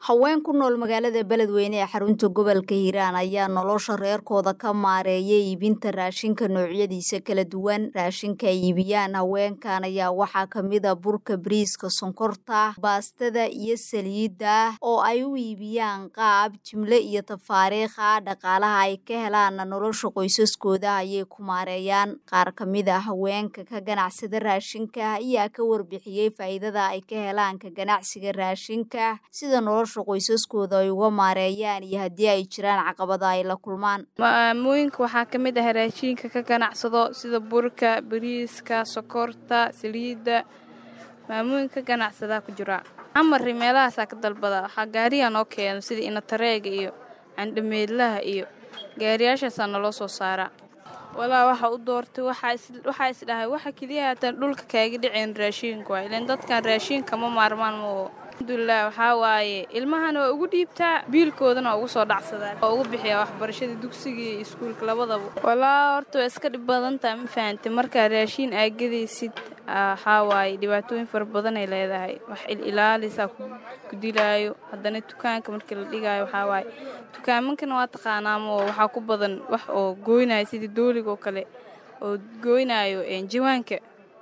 haween ku nool magaalada beledweyne ee xarunta gobolka hiiraan ayaa nolosha reerkooda ka maareeya iibinta raashinka noocyadiisa kala duwan raashinka ay iibiyaan haweenkan ayaa waxaa kamid a burka bariiska sonkorta baastada iyo saliidda oo ay u iibiyaan qaab jimle iyo tafaariikha dhaqaalaha ay ka helaan nolosha qoysaskooda ayay ku maareeyaan qaar kamid a haweenka ka ganacsada raashinka ayaa ka warbixiyey faa'iidada ay ka helaan ka ganacsiga raashinka sida nolosha qoysaskooda ay uga maareeyaan iyo haddii ay jiraan caqabada ay la kulmaan maamooyinka waxaa ka mid ah raashiinka ka ganacsado sida burka bariiska sokorta saliidda maamooyinka ka ganacsadaa ku jira amari meelahaasaa ka dalbada waxaa gaariyaa noo keeno sida inatareega iyo candhameedlaha iyo gaariyaashaasaa naloo soo saaraa walaa waxa u doortay waxaa isdhahay waxa keliya haatan dhulka kaaga dhiceen raashiinka waa ilan dadkan raashiinka ma maarmaan moo alxamdulilah waxaa waaye ilmahana waa ugu dhiibtaa biilkoodana waa ugu soo dhacsadaa waa ugu bixiyaa waxbarashada dugsiga iyo iskuulka labadaba walaa horta waa iska dhib badantaa ma fahantay markaa raashiin aagadaysid waxaa waaye dhibaatooyin fara badanay leedahay wax ililaalisaa ku dilaayo haddana dukaanka markii la dhigaayo waxaa waaye dukaamankana waa taqaanaamo waxaa ku badan wax oo gooynaayo sidii dooliga oo kale oo gooynaayo jawaanka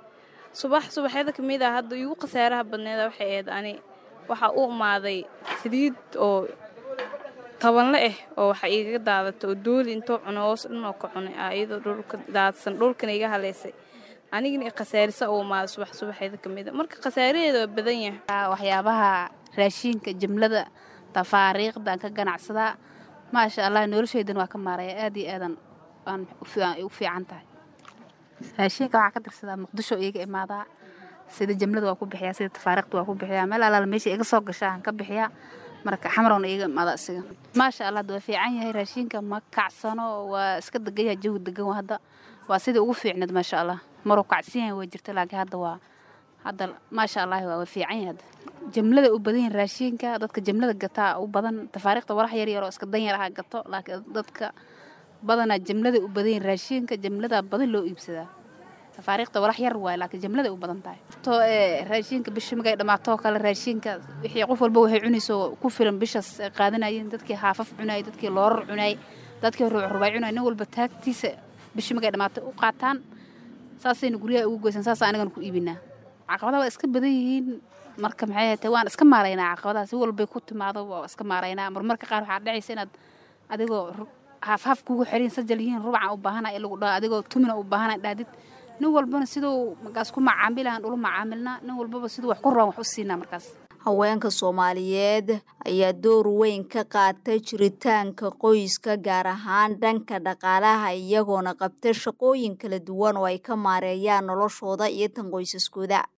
subax subaxyada ka mid ah hadda iigu khasaaraha badneeda waxay ahayd ani waxaa u imaaday saliid oo tabanle ah oo waxa igaga daadata oo dooli intoo cuno hoos dhanoo ka cunay ah iyadoo dhulka daadsan dhulkana iga haleysay anigana khasaarisa u imaaday subax subaxeeda ka mid a marka khasaaraheeda waa badan yahay waxyaabaha raashiinka jimlada tafaariiqdan ka ganacsadaa maasha allah noloshaydan waa ka maaraya aad iyo aadan aan u fiican tahay raashiinka waxaa ka tirsadaa muqdisho iiga imaadaa sida jimlada waa ku bixiyaa sida tafaariiqda waa ku bixiyaa meel alaala meesha iga soo gashaa aan ka bixiyaa marka xamaroona iiga imaada isiga maasha allah waa fiican yahay raashiinka ma kacsano waa iska degan yahay jawi degan hadda waa sidii ugu fiicneed maasha allah maruu kacsan yahay waa jirta laakiin hadda waa hadda maasha allah waa fiican yahay hadda jimlada u badan yahin raashiinka dadka jimlada gataa u badan tafaariiqda walax yar yar oo iska dan yar aha gato laakiin dadka badanaa jimlada u badan yahin raashiinka jimlada badan loo iibsadaa tafaariiqda walax yar waay laakiin jimlada u badan tahay to ee raashiinka bisha magay dhammaatoo kale raashiinka wixii qof walba waxay cunayso ku filan bishaas ay qaadanayeen dadkii haafaf cunayay dadkii loorar cunayay dadkii ruucrubay cunayay nin walba taagtiisa bisha magay dhammaatay u qaataan saasayna guryaha ugu goysan saasa anigana ku iibinaa caqabadaha waa iska badan yihiin marka maxay tahay waan iska maaraynaa caqabadaha si walbay ku timaado waa iska maaraynaa marmarka qaar waxaa dhacaysa inaad adigoo haafhaaf kugu xirin sajal yihiin rubaca u baahana in lagu dhaho adigoo tumina u baahana dhahdid nin walbana siduu markaas ku macaamilahan ula macaamilnaa nin walbaba siduu wax ku rabaan wax u siinaa markaas haweenka soomaaliyeed ayaa door weyn ka qaata jiritaanka qoyska gaar ahaan dhanka dhaqaalaha iyagoona qabta shaqooyin kala duwan oo ay ka maareeyaan noloshooda iyo tan qoysaskooda